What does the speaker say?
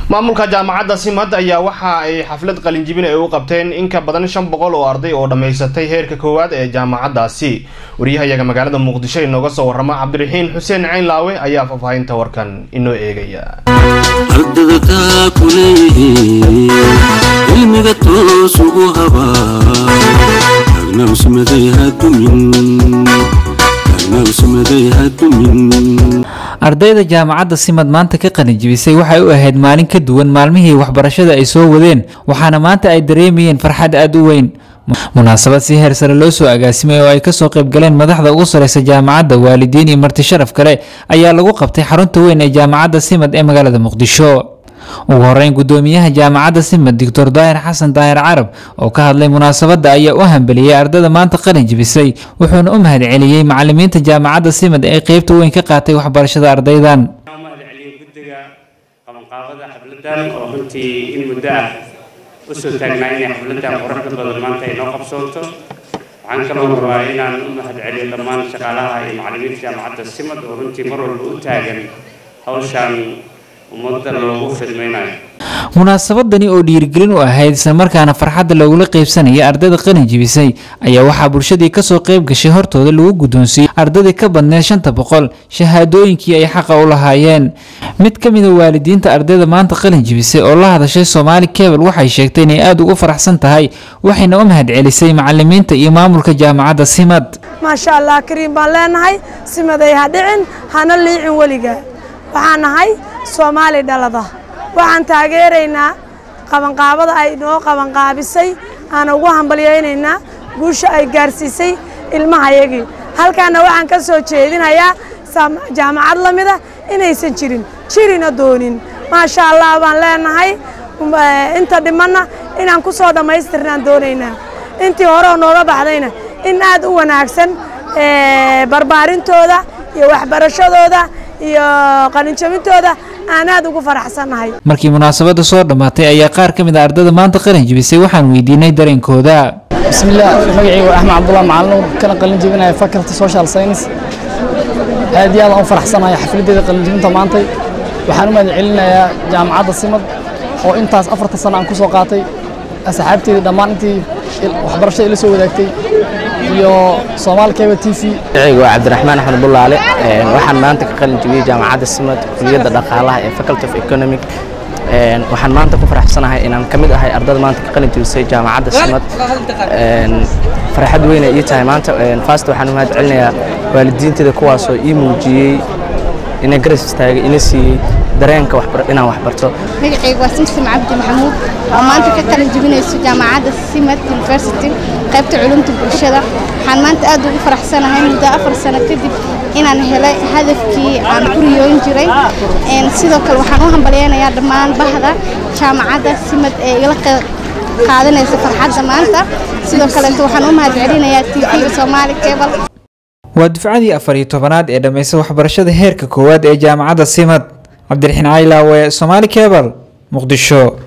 maamulka jaamacadda simad ayaa waxa ay xaflad qalinjibin ay u qabteen in ka badan shan boqol oo arday oo dhammaysatay heerka koowaad ee jaamacaddaasi wariyahayaga magaalada muqdisho inooga soo warrama cabdiraxiin xuseen caynlaawe ayaa faahfaahinta warkan inoo eegaya ardada taa ku leeyihiin cilmiga toos ugu habaa tagnawsmaday hadumin tagnawsmaday hadumin ardayda jaamacadda simad maanta ka qalinjibisay waxay u ahayd maalin ka duwan maalmihii waxbarashada ay soo wadeen waxaana maanta ay dareemayeen farxad aada u weyn munaasabad si heer sare loo soo agaasimay oo ay kasoo qayb galeen madaxda ugu sareysa jaamacadda waalidiin iyo marti sharaf kale ayaa lagu qabtay xarunta weyn ee jaamacadda simad ee magaalada muqdisho ugu horeyn gudoomiyaha jaamacadda simad doctor daahir xasan daahir carab oo ka hadlay munaasabadda ayaa u hambeliyey ardada maanta qalin jibisay wuxuuna u mahad celiyey macalimiinta jaamacadda simad ee qeybta weyn ka qaatay waxbarashada ardaydan mahad celiyo guddiga qabanqaabada xafladan oo runtii in muddo ah usoo taagnaa inay xafladan quruxda badan maanta ay noo qabsoonto waxaan kaloo rabaa inaan u mahad celiyo dhammaan shaqaalaha iyo macalimiinta jaamacadda simad oo runtii mar walba u taagan hawshan ummadda loogu fidmaynayo munaasabadani oo dhiirigelin u ahayd islamarkaana farxadda lagula qeybsanaya ardayda qalin jibisay ayaa waxaa bulshadii kasoo qeyb gashay hortooda lagu guddoonsiiyey ardadii ka badneed shanta boqol shahaadooyinkii ay xaqa u lahaayeen mid ka mida waalidiinta ardayda maanta qalin jibisay oo la hadashay soomaali kebel waxay sheegtay inay aada ugu faraxsan tahay waxayna u mahad celisay macalimiinta iyo maamulka jaamacadda simad maasha allah kariim baan leenahay simaday ha dhicin hana liicin weliga waxaan nahay soomaali dhalada waxaan taageeraynaa qabanqaabada ay noo qabanqaabisay aan ugu hambalyaynaynaa guusha ay gaarsiisay ilmahayagii halkaana waxaan ka soo jeedinayaa jaamacad la mida inaysan jirin jirina doonin maasha allah baan leenahay inta dhimanna inaan ku soo dhammaystirnaan doonaynaa intii hore oo nooga baxdayna in aad u wanaagsan barbaarintooda iyo waxbarashadooda iyo qalinjabintooda aan aad ugu faraxsannahay markii munaasabadda soo dhammaatay ayaa qaar ka mid a ardada maanta qalin jibisay waxaan weydiinay dareenkooda bismillaah magacaygu axmed cabdullah macalinuur kana qalin jebinaya faculty social science aad iyo aad aan u faraxsanahay xafladeeda qalin jebinta maantay waxaan u mahad celinayaa jaamacadda simad oo intaas afarta sano aan ku soo qaatay asxaabteedii dhammaan intii waxbarashada ila soo wadaagtay iyo soomaali keba t v magacaygu waa cabdiraxmaan axmed bulaale waxaan maanta ka qalin jebiyey jaamacadda simad kuliyadda dhaqaalaha ee faculty of economic waxaan maanta ku faraxsanahay inaan ka mid ahay ardada maanta ka qalin jebisay jaamacadda simad farxad weyna ii tahay maanta fast waxaan u mahad celinayaa waalidiinteeda kuwaasoo ii muujiyey ina garas istaagay ina siiyey dareenka inaan wax barto magacaygu waa simsim cabdi maxamuud oo maanta ka qalin jebinayso jaamacadda simad university qaybta culumta bulshada waxaan maanta aad ugu faraxsanahay muddo afar sano kadib inaan helay hadafkii aan ku riyooyn jiray sidoo kale waxaan u hambalyaynayaa dhammaan bahda jaamacadda simad ee igala qaadanaysa farxadda maanta sidoo kaleeto waxaan u mahad celinayaa t v soomaali cable waa dufcadii afar iyo tobanaad ee dhammaysa waxbarashada heerka koowaad ee jaamacadda simad cabdiraxiin caylaawe soomaali kebal muqdisho